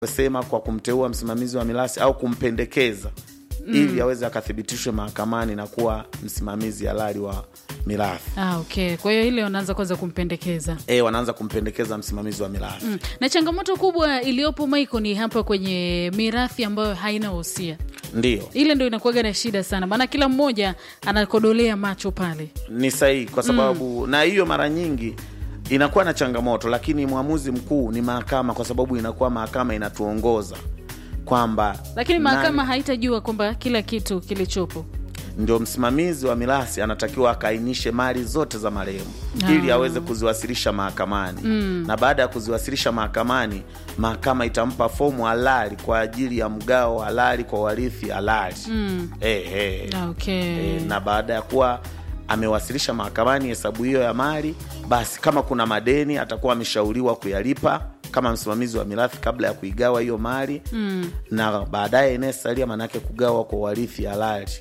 sema kwa kumteua msimamizi wa mirathi au kumpendekeza mm. ili aweze akathibitishwe mahakamani na kuwa msimamizi halali wa mirathi. Ah, okay. Kwa hiyo ile wanaanza kwanza kumpendekeza E, wanaanza kumpendekeza msimamizi wa mirathi mm. Na changamoto kubwa iliyopo Michael ni hapa kwenye mirathi ambayo haina wosia, ndiyo ile ndo inakuwaga na shida sana, maana kila mmoja anakodolea macho pale. ni sahihi kwa sababu na hiyo mara nyingi inakuwa na changamoto, lakini mwamuzi mkuu ni mahakama, kwa sababu inakuwa mahakama inatuongoza kwamba Lakini mahakama nani haitajua kwamba kila kitu kilichopo ndio msimamizi wa mirathi anatakiwa akaainishe mali zote za marehemu Ah. ili aweze kuziwasilisha mahakamani na baada ya kuziwasilisha mahakamani, mahakama itampa fomu halali kwa ajili ya mgao halali kwa warithi halali eh, eh. Ah, okay. E, na baada ya kuwa amewasilisha mahakamani hesabu hiyo ya mali, basi kama kuna madeni atakuwa ameshauriwa kuyalipa kama msimamizi wa mirathi kabla ya kuigawa hiyo mali mm. na baadaye inayesalia maanake kugawa kwa warithi halali.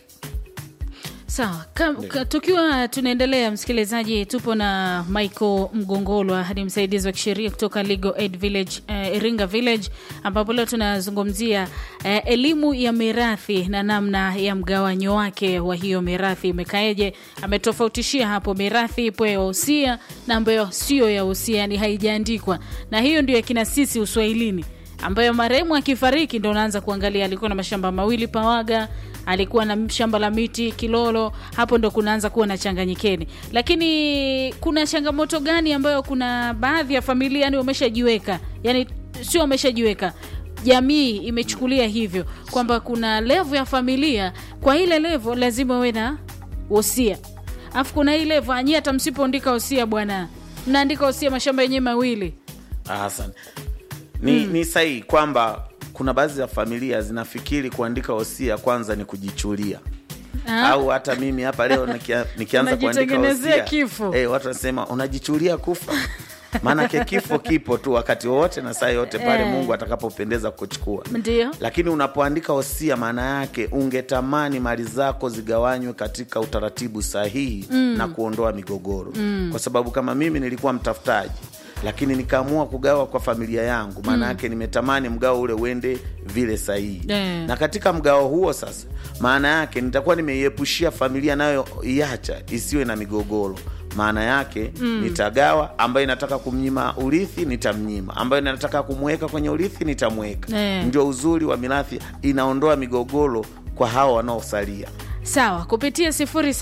Sawa, ka, ka, tukiwa tunaendelea, msikilizaji, tupo na Michael Mgongolwa, ni msaidizi wa kisheria kutoka Legal Aid Village, eh, Iringa Village, ambapo leo tunazungumzia eh, elimu ya mirathi na namna ya mgawanyo wake wa hiyo mirathi imekaeje. Ametofautishia hapo mirathi ipo ya usia na ambayo sio ya usia, yani haijaandikwa, na hiyo ndio yakina sisi uswahilini ambayo marehemu akifariki ndo unaanza kuangalia alikuwa na mashamba mawili Pawaga, alikuwa na shamba la miti Kilolo. Hapo ndo kunaanza kuwa na changanyikeni. Lakini kuna changamoto gani ambayo kuna baadhi ya familia yani wameshajiweka, yani sio wameshajiweka, jamii imechukulia hivyo kwamba kuna levo ya familia, kwa ile levo lazima uwe na wosia, alafu kuna hii levo anyie, hata msipoandika wosia bwana, mnaandika wosia mashamba yenyewe mawili Ah, Asante. Ni, ni sahihi kwamba kuna baadhi ya familia zinafikiri kuandika wosia kwanza ni kujichulia Ah. au hata mimi hapa leo nikia, nikianza kuandika Unajitengenezea wosia kifo. eh, watu wanasema unajichulia kufa maanake kifo kipo tu wakati wowote na saa yote pale Eh. Mungu atakapopendeza kuchukua ndio lakini unapoandika wosia, maana yake ungetamani mali zako zigawanywe katika utaratibu sahihi na kuondoa migogoro kwa sababu kama mimi nilikuwa mtafutaji lakini nikaamua kugawa kwa familia yangu, maana yake nimetamani mgao ule uende vile sahihi Eh. na katika mgao huo sasa, maana yake nitakuwa nimeiepushia familia nayo iacha isiwe na migogoro. Maana yake nitagawa, ambayo inataka kumnyima urithi nitamnyima, ambayo inataka kumweka kwenye urithi nitamweka. Eh. Ndio uzuri wa mirathi, inaondoa migogoro kwa hawa wanaosalia. Sawa, kupitia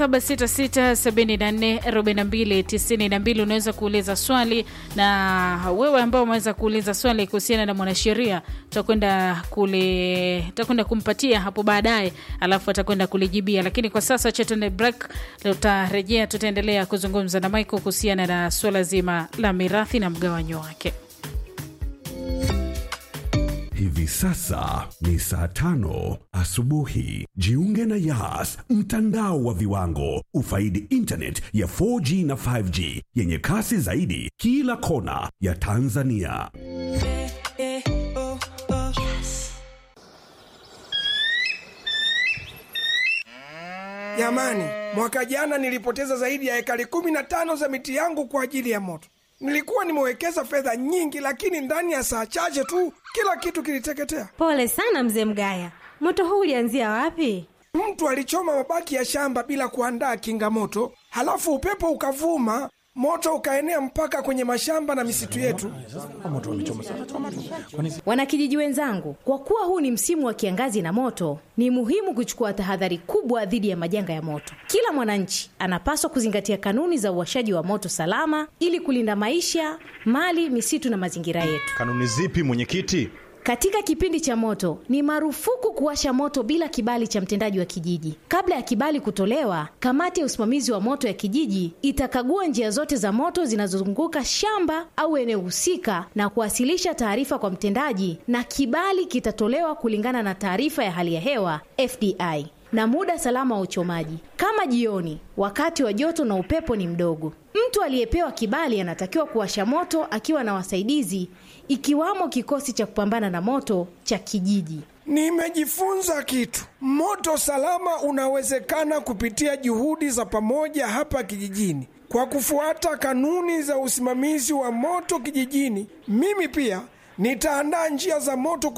0766744292 unaweza kuuliza swali, na wewe ambao umeweza kuuliza swali kuhusiana na mwanasheria tutakwenda kule tutakwenda kumpatia hapo baadaye, alafu atakwenda kulijibia. Lakini kwa sasa cha tuende break, tutarejea, tutaendelea kuzungumza na Michael kuhusiana na swala zima la mirathi na mgawanyo wake. Hivi sasa ni saa tano asubuhi. Jiunge na Yas, mtandao wa viwango. Ufaidi internet ya 4G na 5G yenye kasi zaidi kila kona ya Tanzania. Jamani, mwaka jana nilipoteza zaidi ya ekari kumi na tano za miti yangu kwa ajili ya moto. Nilikuwa nimewekeza fedha nyingi, lakini ndani ya saa chache tu kila kitu kiliteketea. Pole sana mzee Mgaya, moto huu ulianzia wapi? Mtu alichoma mabaki ya shamba bila kuandaa kinga moto, halafu upepo ukavuma, moto ukaenea mpaka kwenye mashamba na misitu yetu. Wanakijiji wenzangu, kwa kuwa huu ni msimu wa kiangazi na moto, ni muhimu kuchukua tahadhari kubwa dhidi ya majanga ya moto. Kila mwananchi anapaswa kuzingatia kanuni za uwashaji wa moto salama ili kulinda maisha, mali, misitu na mazingira yetu. Kanuni zipi mwenyekiti? Katika kipindi cha moto ni marufuku kuwasha moto bila kibali cha mtendaji wa kijiji. Kabla ya kibali kutolewa, kamati ya usimamizi wa moto ya kijiji itakagua njia zote za moto zinazozunguka shamba au eneo husika na kuwasilisha taarifa kwa mtendaji, na kibali kitatolewa kulingana na taarifa ya hali ya hewa FDI na muda salama wa uchomaji, kama jioni, wakati wa joto na upepo ni mdogo. Mtu aliyepewa kibali anatakiwa kuwasha moto akiwa na wasaidizi, ikiwamo kikosi cha kupambana na moto cha kijiji. Nimejifunza kitu. Moto salama unawezekana kupitia juhudi za pamoja hapa kijijini. Kwa kufuata kanuni za usimamizi wa moto kijijini, mimi pia nitaandaa njia za moto